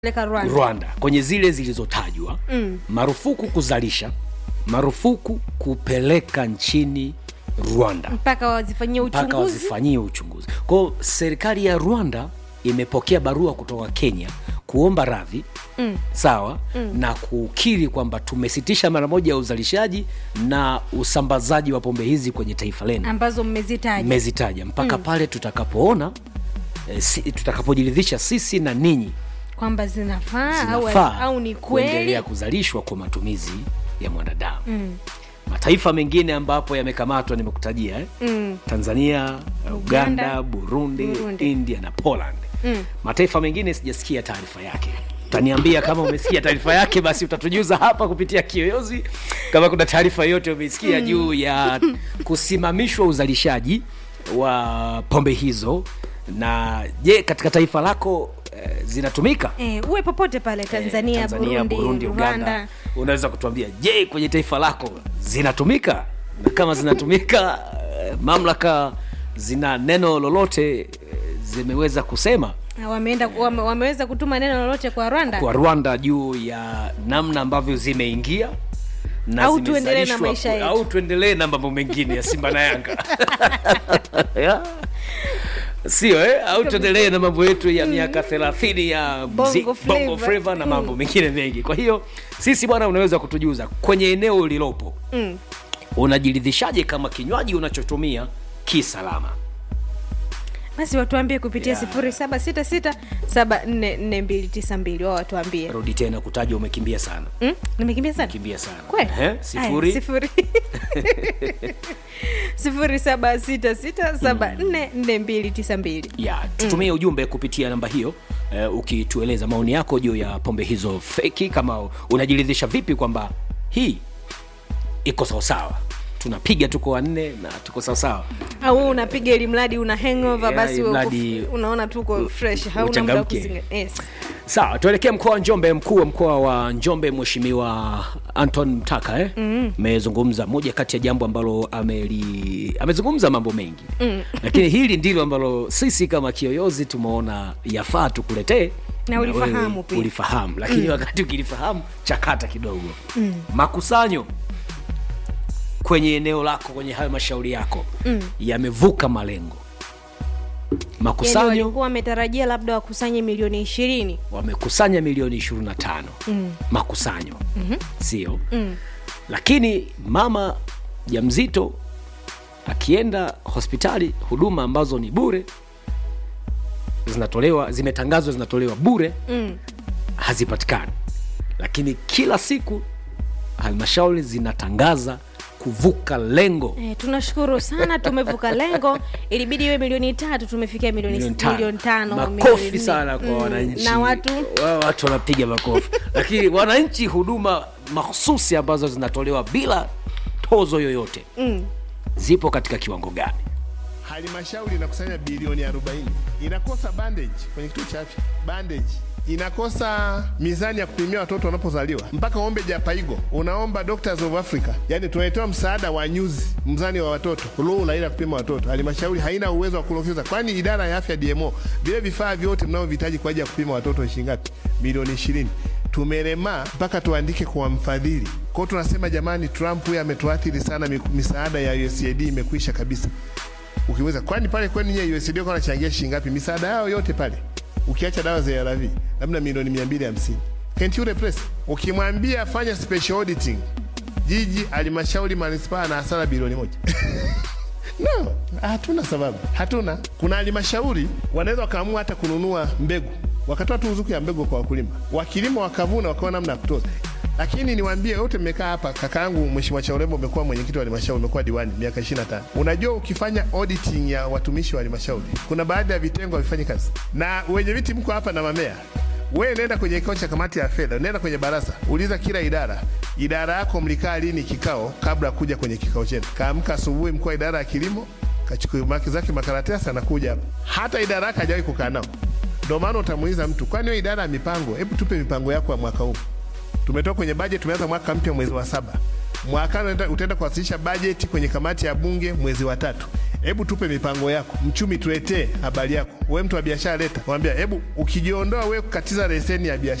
Peleka Rwanda. Rwanda kwenye zile zilizotajwa mm. marufuku kuzalisha, marufuku kupeleka nchini Rwanda mpaka wazifanyie mpaka uchunguzi. wazifanyie uchunguzi. Kwa hiyo serikali ya Rwanda imepokea barua kutoka Kenya kuomba radhi mm. sawa mm. na kukiri kwamba tumesitisha mara moja ya uzalishaji na usambazaji wa pombe hizi kwenye taifa lenu ambazo mmezitaja. mmezitaja mpaka pale tutakapoona eh, si, tutakapojiridhisha sisi na ninyi kwamba zinafaa au, zinafaa au ni kweli kuendelea kuzalishwa kwa matumizi ya mwanadamu mm. mataifa mengine ambapo yamekamatwa nimekutajia eh? mm. tanzania uganda, Uganda, burundi, Burundi. india na poland Mm. mataifa mengine sijasikia taarifa yake utaniambia kama umesikia taarifa yake basi utatujuza hapa kupitia kiyoyozi kama kuna taarifa yoyote umeisikia juu ya kusimamishwa uzalishaji wa pombe hizo na je katika taifa lako eh, zinatumika Eh, uwe popote pale Tanzania, Tanzania Burundi, Rwanda. Uganda, unaweza kutuambia je, kwenye taifa lako zinatumika? Na kama zinatumika, eh, mamlaka zina neno lolote eh, zimeweza kusema Na wameenda wame, wameweza kutuma neno lolote kwa Rwanda kwa Rwanda juu ya namna ambavyo zimeingia na Au tuendelee na zimezalishwa maisha ku- yetu. au tuendelee na mambo mengine ya Simba na Yanga Yeah. sio eh? au tuendelee na mambo yetu ya miaka thelathini ya mzi- Bongo flava. bongo flava na mambo mengine mengi kwa hiyo sisi bwana unaweza kutujuza kwenye eneo ulilopo mm. unajiridhishaje kama kinywaji unachotumia kisalama basi watuambie kupitia Yeah. sifuri saba sita sita saba nne nne mbili tisa mbili wao watuambie rudi tena kutaja umekimbia sana mm? nimekimbia sana kimbia sana kweli Ehe, Aya, sifuri sifuri sifuri saba sita sita saba nne nne mbili tisa mbili ya tutumie ujumbe kupitia namba hiyo uh, ukitueleza maoni yako juu ya pombe hizo feki kama unajiridhisha vipi kwamba hii iko sawasawa tunapiga tuko wanne na tuko sawasawa au wewe unapiga ili mradi una hangover Yeah, basi ili wewe mradi uko- unaona tuko fresh hauna muda wa uchangamke. kuzinga yes. sawa tuelekee mkoa wa njombe mkuu wa mkoa wa njombe mheshimiwa anton mtaka eh? amezungumza moja kati ya jambo ambalo ameli amezungumza mambo mengi mm. lakini hili ndilo ambalo sisi kama kiyoyozi tumeona yafaa tukuletee Na ulifahamu wewe pia. ulifahamu lakini wakati ukilifahamu chakata kidogo mm. makusanyo kwenye eneo lako kwenye halmashauri yako mm. yamevuka malengo yani makusanyo walikuwa wametarajia labda wakusanye milioni ishirini wamekusanya milioni 25 mm. makusanyo mm-hmm. sio mm. lakini mama mjamzito akienda hospitali huduma ambazo ni bure zinatolewa zimetangazwa zinatolewa bure mm. hazipatikani lakini kila siku halmashauri zinatangaza kuvuka lengo Eh, tunashukuru sana tumevuka lengo ilibidi iwe milioni tatu tumefikia milioni milioni milioni tano. tano, milioni makofi nne. sana kwa Mm, wananchi na watu Wao watu wanapiga makofi lakini wananchi huduma mahususi ambazo zinatolewa bila tozo yoyote mm. zipo katika kiwango gani halmashauri inakusanya bilioni 40 inakosa bandage kwenye kituo cha afya bandage inakosa mizani ya kupimia watoto wanapozaliwa mpaka uombe japaigo unaomba doctors of africa yani tunaletewa msaada wa nyuzi mzani wa watoto rula ila kupima watoto halmashauri haina uwezo wa kulokeza kwani idara ya afya dmo vile vifaa vyote mnaovihitaji kwa ajili ya kupima watoto shingapi milioni 20 tumelemaa mpaka tuandike kwa mfadhili kwao tunasema jamani trump huyu ametuathiri sana miku- misaada ya usaid imekwisha kabisa ukiweza kwani pale kwani nyie USAID kwa nachangia shilingi ngapi misaada yao yote pale ukiacha dawa za ARV labda milioni 250 can't you replace ukimwambia fanya special auditing jiji halmashauri manispaa na hasara bilioni moja no hatuna sababu hatuna kuna halmashauri wanaweza wakaamua hata kununua mbegu wakatoa tu ruzuku ya mbegu kwa wakulima wakilima wakavuna wakawa namna ya kutoza lakini niwaambie wote mmekaa hapa kakaangu mheshimiwa chaurembo umekuwa mwenyekiti wa halmashauri umekuwa diwani miaka 25 unajua ukifanya auditing ya watumishi wa halmashauri kuna baadhi ya vitengo havifanyi kazi na wenye viti mko hapa na mamea wewe nenda kwenye kikao cha kamati ya fedha, nenda kwenye baraza, uliza kila idara, idara yako mlikaa lini kikao kabla ya kuja kwenye kikao chenu. Kaamka asubuhi, mkuu wa idara ya kilimo kachukua maki zake makaratasi, anakuja hapa, hata idara yake hajawahi kukaa nao. Ndio maana utamuuliza mtu, kwani wewe idara ya mipango, hebu tupe mipango yako ya mwaka huu. Tumetoka kwenye bajeti, tumeanza mwaka mpya mwezi wa saba. Mwakani unaenda- utaenda kuwasilisha bajeti kwenye kamati ya bunge mwezi wa tatu. hebu tupe mipango yako, mchumi tuletee habari yako. We mtu wa biashara leta, mwambia hebu ukijiondoa we kukatiza leseni ya biashara